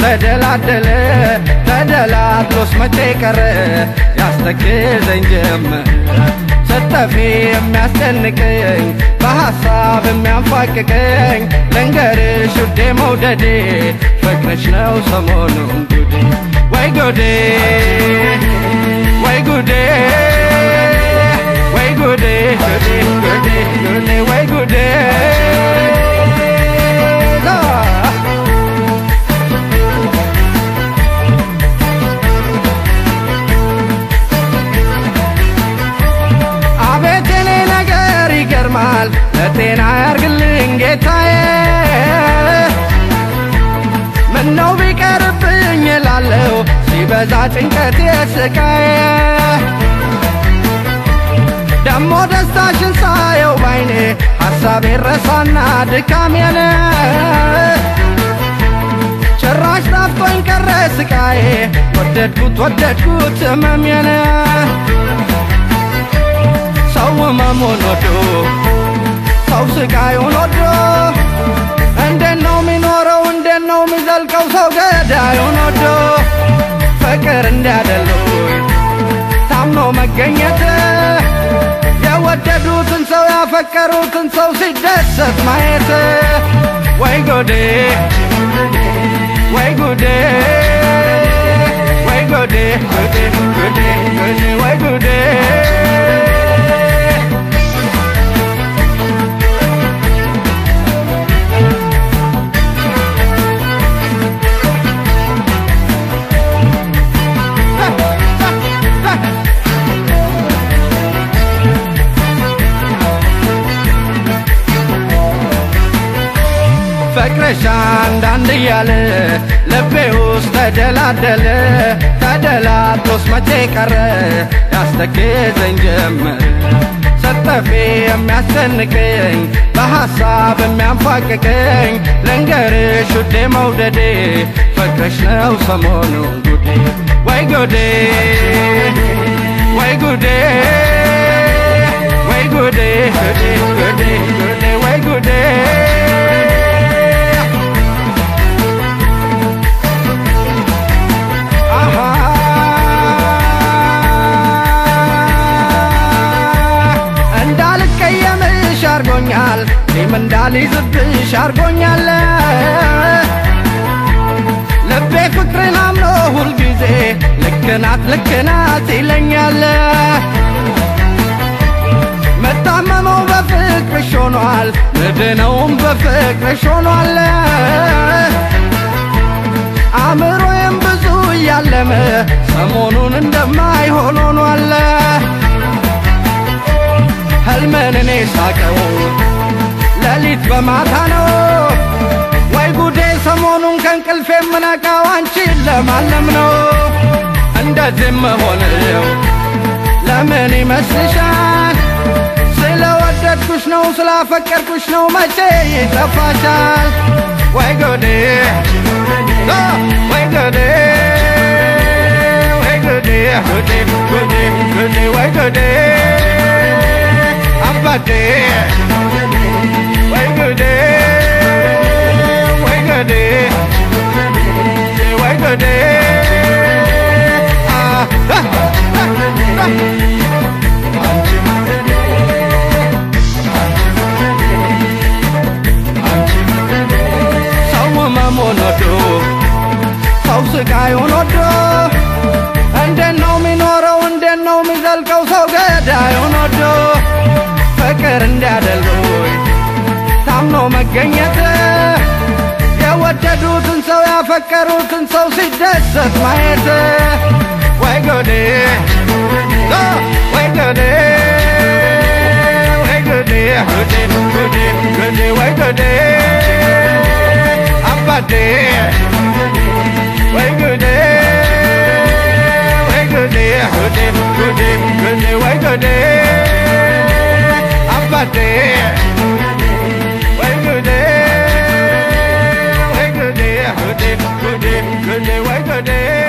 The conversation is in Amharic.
ተደላደለ ተደላድሎስ መቼ ቀረ ያስተክዘኝ ጀመር ስተፊ የሚያስጨንቀኝ በሐሳብ የሚያንፋቅቀኝ ልንገርሽ ውዴ መውደዴ ፍቅርሽ ነው ሰሞኑን ጉዴ ወይ ጉዴ ወይ ጉዴ ወይ ጉዴ ጉዴ ጉዴ ጉዴ ወይ ጉዴ አቤት የኔ ነገር ይገርማል ለጤና ያርግልኝ ጌታዬ ምነው ቢቀርብኝ እላለሁ ሲበዛ ጭንቀት የስቃዬ ደሞ ደስታሽን ሳየው ባይኔ ሐሳቤ ረሳና ድካሜን ጭራሽ ጣፍቶኝ ቀረ ስቃዬ ወደድኩት ወደድኩት ህመሜን ሰው ህመሙን ወዶ ሰው ስቃዩን ወዶ እንዴት ነው የሚኖረው እንዴት ነው የሚዘልቀው ሰው ገዳዩን ወዶ ፍቅር እንዲያደሉኝ ታምኖ መገኘት የወደዱትን ሰው ያፈቀሩትን ሰው ሲደሰት ማየት ወይ ጎዴ ወይ ጉዴ ወይ ጉዴ ጉዴ ጉዴ ጉዴ ወይ ጉዴ ፍቅርሽ አንዳንድ እያለ ልቤ ውስጥ ተደላደለ ተደላድሎስ መቼ ቀረ ያስተክዘኝ ጀመር ሰጠፌ የሚያስጨንቀኝ በሐሳብ የሚያንፋቅቀኝ ልንገርሽ ውዴ መውደዴ ፍቅርሽ ነው ሰሞኑን ጉዴ ወይ ጉዴ ወይ ጉዴ ወይ ጉዴ ጉዴ ጉዴ ጉዴ ወይ ጉዴ አሃ እንዳልቀየምሽ አርጎኛል እኔም እንዳልይዝብሽ አርጎኛል ልቤ ፍቅርን አምኖ ሁልጊዜ ልክናት ልክናት ይለኛል መታመመው በፍቅርሽ ሆኗል ምድነውም በፍቅርሽ ሆኗል አእምሮዬም ብዙ እያለመ ሰሞኑን እንደማይሆን ሆኗል ህልምን እኔ ሳቀው ሌሊት በማታ ነው ወይ ጉዴ ሰሞኑን ከእንቅልፍ የምነቃው አንቺን ለማለም ነው እንደዚህ መሆንው ለምን ይመስልሻል ስለወደድኩሽ ነው ስላፈቀርኩሽ ነው መቼ ይጠፋሻል ወይ ጉዴ አ፣ ወይ ጉዴ ወይ ጉዴ ጉዴ ጉዴ ጉዴ ወይ ጉዴ አባቴ ወይ ጉዴ ወይ ጉዴ ወይ ጉዴ አ፣ አ፣ አ፣ አ። ሰው ህመሙን ወዶ ሰው ስቃዩን ወዶ እንዴት ነው የሚኖረው እንዴት ነው የሚዘልቀው ሰው ገዳዩን ወዶ ፍቅር እንዲያደሉኝ ታምኖ መገኘት የወደዱትን ሰው ያፈቀሩትን ሰው ሲደሰት ማየት ወይ ጎዴ አ፣ ወይ ጎዴ ወይ ጎዴ ጎዴ ጎዴ ጎዴ ወይ ጎዴ አባቴ ወይ ጉዴ ወይ ጉዴ ጉዴ ጉዴ ጉዴ ወይ ጉዴ አባቴ ወይ ጉዴ ወይ ጉዴ ጉዴ ጉዴ ጉዴ ወይ ጉዴ